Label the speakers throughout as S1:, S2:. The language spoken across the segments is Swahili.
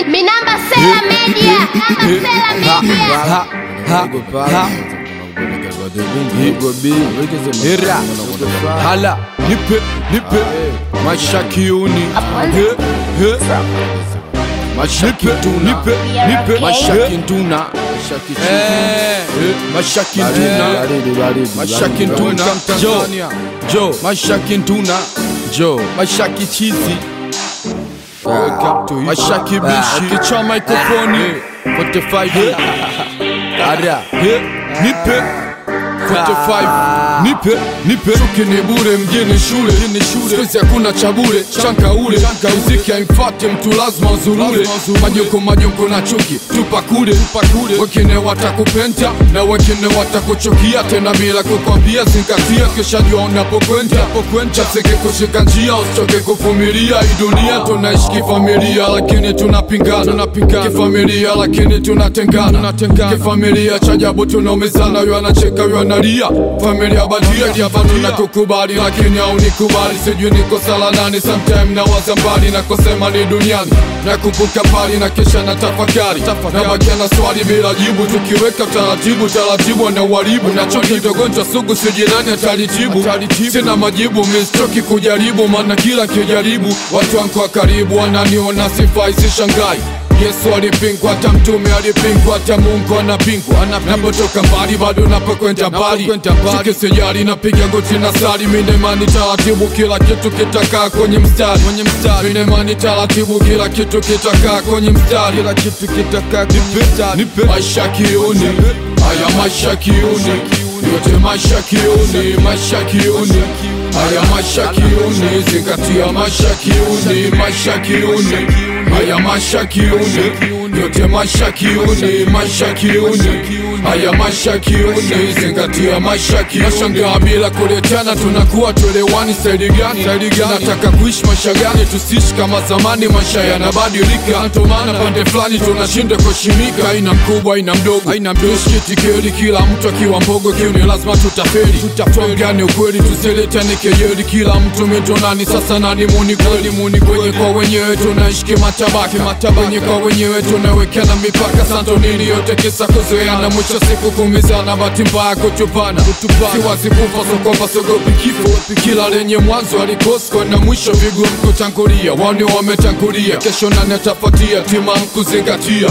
S1: Minamba Sela Media, Namba Sela Media.
S2: Hera hala nipe nipe maisha kiuni He, he. maisha kituna nipe nipe maisha kituna Eh, eh, maisha kituna maisha kituna jo jo maisha kituna jo maisha kichizi maisha kibishi kichwa mikrofoni 45 Ara, he, nipe 45 nipe nipe chuki ni bure mjini shule sikuizi hakuna cha bure chanka ule muziki haimfate mtu lazima uzurure majoko majoko na chuki tupa kule wengine watakupenda na wengine watakuchukia tena bila kukwambia zingatia kisha jua unapokwenda chaseke kushika njia usichoke kuvumilia hii dunia tunaishi kifamilia lakini tunapingana kifamilia lakini tunatengana kifamilia cha ajabu tunaumizana yu anacheka yu analia familia badia diabatu na kukubali lakini haunikubali sijui niko sala nani sometime na waza mbali na kusema ni duniani na kumbuka pali na kisha na tafakari na bakia na swali bila jibu tukiweka taratibu taratibu na uharibu na choki dogonjwa sugu sijinani atalitibu sina majibu mistoki kujaribu maana kila kijaribu watu wangu wa karibu wananiona sifai sishangai Yesu alipingwa, hata mtume alipingwa, hata Mungu anapingwa. Napotoka mbali bado napokwenda mbali, chuki sijali, napiga goti na sali. Mine imani taratibu, kila kitu kitakaa kwenye mstari. Mine imani taratibu, kila kitu kitakaa kwenye mstari. Kila kitu kitakaa kwenye mstari. Maisha kiuni, haya maisha kiuni, yote maisha kiuni, maisha kiuni Haya maisha kiuni, zingatia maisha kiuni, maisha kiuni Haya maisha kiuni, yote maisha kiuni, maisha kiuni Haya maisha kiuni, zingatia maisha kiuni Nashangaa bila kuletana, tunakuwa tuelewani staili gani? Nataka kuishi maisha gani? Tusiishi kama zamani, maisha yanabadilika Ndio maana pande fulani tunashinda kuheshimika Aina mkubwa, aina mdogo, aina mdogo Tusikitikeli, kila mtu akiwa mbogo kiuni, lazima tutafeli Tuambiane ukweli, tusiletane kejeli Kila mtu mitonani, sasa nani muni kweli? Muni kwenye kwa wenyewe tunaishi kimatabaka Wenye kwa wenyewe tunawekana mipaka Santo nini yote kisa kuzoeana Mwisho siku kumizana, bahati mbaya kutupana Siwazi kufa, so kwamba sogopi kifo Kila lenye mwanzo alikosko na mwisho vigumu kutangulia Wani wametangulia, kesho nani atafuatia Tima mkuzingatia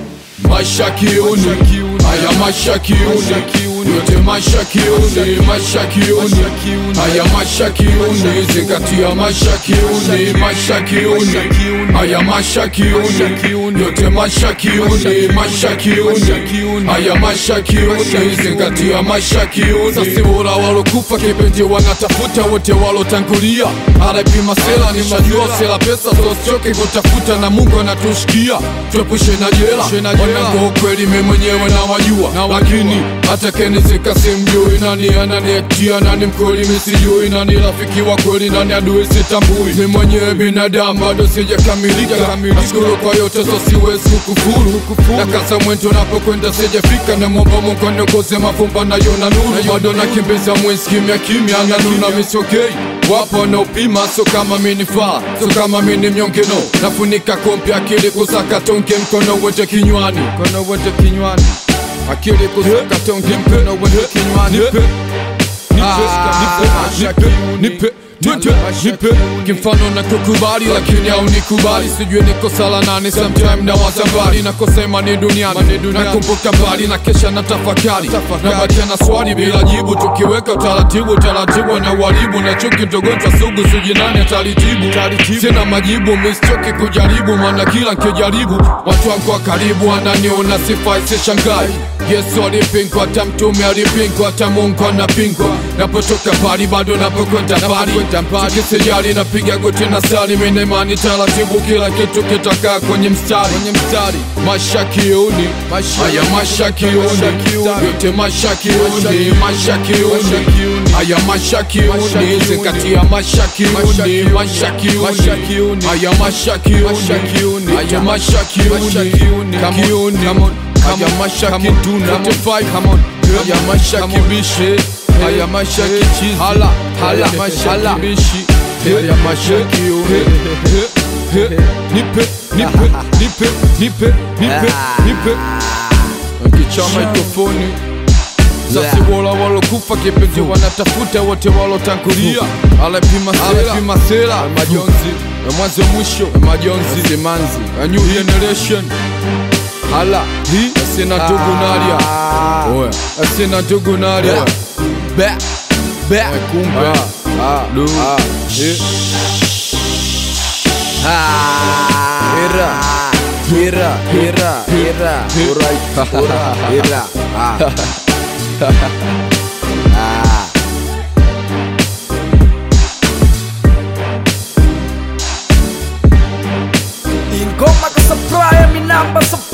S2: Maisha kiuni, haya maisha kiuni yote maisha kiuni, maisha kiuni, haya maisha kiuni, zingatia maisha kiuni, maisha kiuni, haya maisha kiuni, yote maisha kiuni, maisha kiuni, haya maisha kiuni, zingatia maisha kiuni. Sasa bora walokufa kipenzi wanatafuta wote walotangulia, anapima sela, nishajua sela pesa, so sichoke kutafuta na Mungu anatushikia, tuepushe na jela, wanangu ukweli mimi mwenyewe nawajua, lakini hata kenizika simjui nani ananiektia nani mkweli misijui nani rafiki wa kweli nani adui sitambui mi mwenyewe binadamu bado sijakamilika nashukuru kwa yote so siwezi kukufuru na kasa mwento napokwenda sijafika na mwomba Mungu aniongoze mafumba nayo na nuru bado nakimbiza mwezi kimya kimya na nuna misokei wapo wanaopima so kama minifaa so kama mini mnyonge no nafunika kompi akili kusaka tonge mkono wote kinywani mkono wote kinywani akili kusaka tonge mkono wote kinywani nipe nipe nipe nipe kimfano na kukubali lakini au nikubali sijui niko sala nane sometime na waza mbali na kusema ni duniani nakumbuka mbali na kesha na tafakari na bakia na swali bila jibu tukiweka taratibu taratibu na uharibu na chuki ndogonjwa sugu sijui nani atalitibu sina majibu mistoki kujaribu maana kila nkijaribu watu wangu wa karibu wananiona sifai sishangai Yesu alipingwa, hata mtume alipingwa, hata Mungu anapingwa. Napotoka pali bado napokwenda pali, sikisijali napiga goti na sali, mimi imani taratibu, kila kitu kitakaa kwenye mstari. Maisha kiuni, haya maisha kiuni, yote maisha kiuni, maisha kiuni, haya maisha kiuni, zingatia maisha kiuni, maisha kiuni, haya maisha kiuni, haya maisha kiuni, kiuni Haya maisha kituna Haya maisha kibishi Haya maisha kichizi Hala Hala maisha kibishi Haya maisha kiune He, nipe nipe nipe nipe nipe nipe nkicha mikrofoni sasi wola walokufa kipenzi wanatafuta wote walotangulia alepima sela alepima sela majonzi ya mwanzo mwisho ya majonzi simanzi a new generation hala hi asina ndugu nalia oya asina ndugu nalia be be kumbe lu eh.
S3: Hira, hira, hira, hira, alright, hira, hira, ah. Ah. Ingoma ka supply, mi namba supply